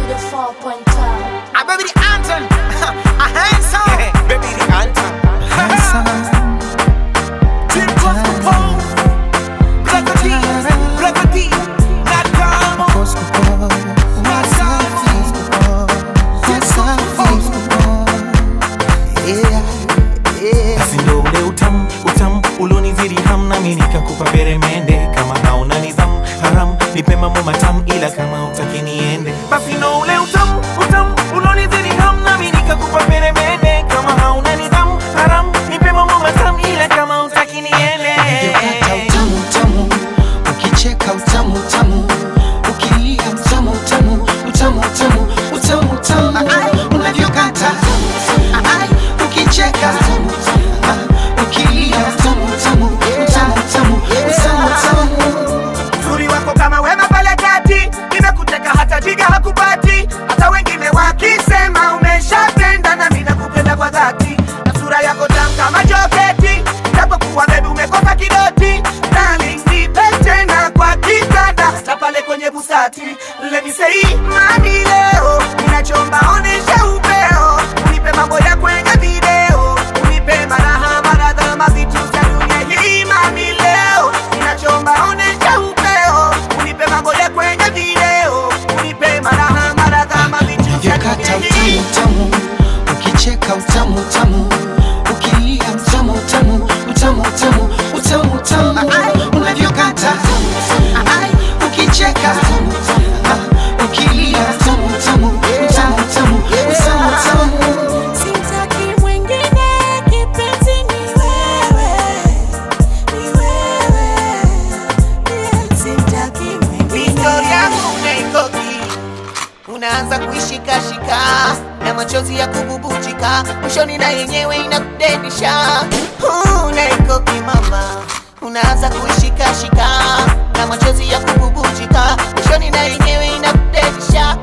the 4.12. Ah, baby, the anthem. A handsome. baby, the anthem. Team Cosmo Pole. Black D. Black D. Not Damo. Not basi ndo ule utamu utamu ulonizidi ham nami nikakupa peremende kama hauna nidhamu haram nipe mambo matamu ila kama utaki niende basi ndo ule utamu utamu ulonizidi ham nami nikakupa peremende kama hauna nidhamu haram nipe mambo matamu ila kama utaki niende Unavyokata utamu utamu, ukicheka utamu utamu, ukilia utamu utamu, utamu utamu, utamu utamu, unavyokata Ai, ukicheka Ah, ukilia utamu utamu, utamu utamu, utamu utamu. Uzuri wako kama wema pale kati, nimekuteka hata jiga hakupati. Hata wengine wakisema umeshapenda, na mimi nakupenda kwa dhati, na sura yako tamu kama joketi, japokuwa baby umekosa kidoti. Darling, nipe tena kwa kitanda, hata pale kwenye busati. Let me say, mami, leo ninachomba, onesha upeo, unipe mambo ya kwenye video, unipe maraha, maradha, mavitu vya dunia hii. Mami, leo ninachomba, onesha upeo, unipe mambo ya kwenye video, unipe maraha, maradha, mavitu vya Unavyokata dunia hii. utamu utamu, ukicheka utamu utamu, ukilia utamu utamu, utamu utamu, utamu utamu, unavyokata Ai, ukicheka Ah, ukilia utamu utamu, utamu utamu, utamu utamu. Simtaki mwingine, kipenzi ni wewe, ni wewe. Yeah, simtaki mwingine. Victoria unaikoki unaanza kuishikashika na machozi ya kububujika mwishoni na yenyewe inakudedisha unaikoki mama unaanza kuishikashika na machozi ya kububujika mwishoni na yenyewe inakudedisha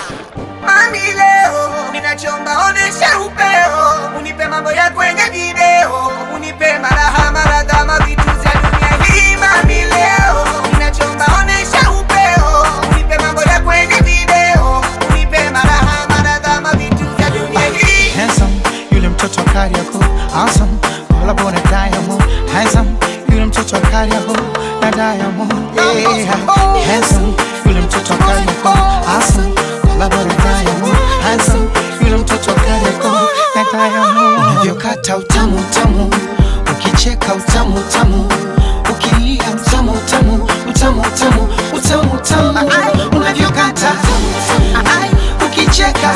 Mami leo ninachomba onesha upeo unipe mambo ya kwenye video unipe maraha maradha mavitu za dunia hii Mami leo ninachomba onesha upeo unipe mambo ya kwenye video unipe maraha maradha mavitu za dunia hii Handsome, yule mtoto Kariako. Awesome, wala bona Diamond. Handsome, yule mtoto Kariako na Diamond. Yeah. Handsome, yule mtoto Kariako. Awesome, wala bona Diamond. Handsome, yule mtoto Kariako na Diamond. Unavyokata utamu utamu, ukicheka utamu utamu, ukilia utamu utamu, utamu utamu, utamu utamu, unavyokata Ai, ukicheka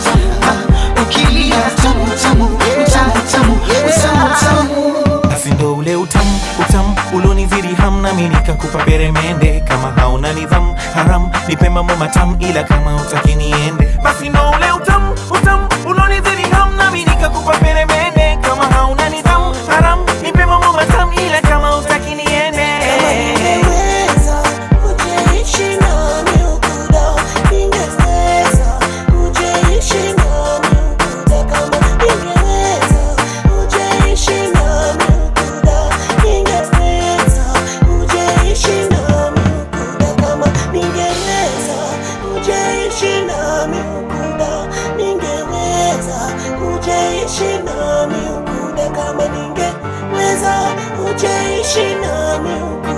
Ah, ukilia utamu utamu, utamu utamu, utamu utamu. basi ndo ule utamu utamu ulonizidi ham nami nikakupa peremende kama hauna nidhamu haram nipe mambo matamu ila kama utaki niende basi ndo ule utamu utamu ulonizidi ham nami nikakupa peremende kama hauna nidhamu haram nipe mambo matamu ila kama utaki niende Ningeweza ujeishi nami ukuda, ningeweza ujeishi nami ukuda kama ningeweza ujeishi nami ukuda, ningeweza ujeishi nami ukuda kama ningeweza ujeishi nami ukuda, ningeweza ujeishi nami ukuda kama ningeweza ujeishi nami ukuda